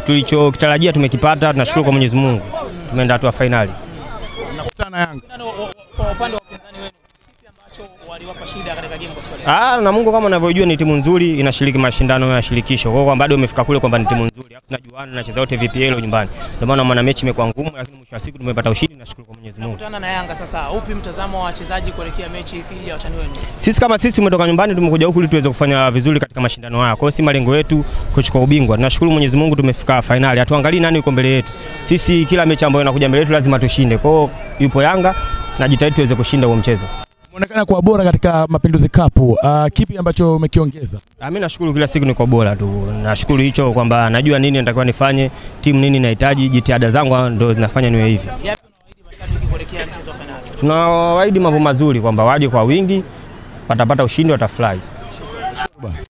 tulichokitarajia tumekipata, tunashukuru kwa Mwenyezi Mungu, tumeenda hatua fainali. Nakutana na Yanga. Nani wa- wa- Kwa upande wa upinzani wenu, kipi ambacho waliwapa shida katika game kwa siku ya leo? Ah, Namungo kama unavyojua ni timu nzuri, inashiriki mashindano ya shirikisho. Kwa hiyo bado umefika kule kwamba ni timu nzuri. Alafu tunajuana nacheza wote VPL nyumbani. Ndio maana maana mechi imekuwa ngumu, lakini mwisho wa siku tumepata ushindi, nashukuru kwa Mwenyezi Mungu. Kutana na Yanga sasa, upi mtazamo wa wachezaji kuelekea mechi dhidi ya watani wenu? Sisi kama sisi tumetoka nyumbani tumekuja huku ili tuweze kufanya vizuri katika mashindano haya. Kwa hiyo si malengo yetu kuchukua ubingwa. Tunashukuru Mwenyezi Mungu tumefika fainali. Hatuangalii nani yuko mbele yetu. Sisi kila mechi ambayo inakuja mbele yetu lazima tushinde. Kwa hiyo yupo Yanga na jitahidi tuweze kushinda huo mchezo. Umeonekana kuwa bora katika Mapinduzi Cup. Uh, kipi ambacho umekiongeza? Ah, Mimi nashukuru kila siku niko bora tu. Nashukuru hicho kwamba najua nini natakiwa nifanye, timu nini inahitaji, jitihada zangu ndio zinafanya niwe hivi. Yapi unawaahidi mashabiki kuelekea mchezo wa fainali? Tunawaahidi mambo mazuri kwamba waje kwa wingi, watapata ushindi, watafurahi.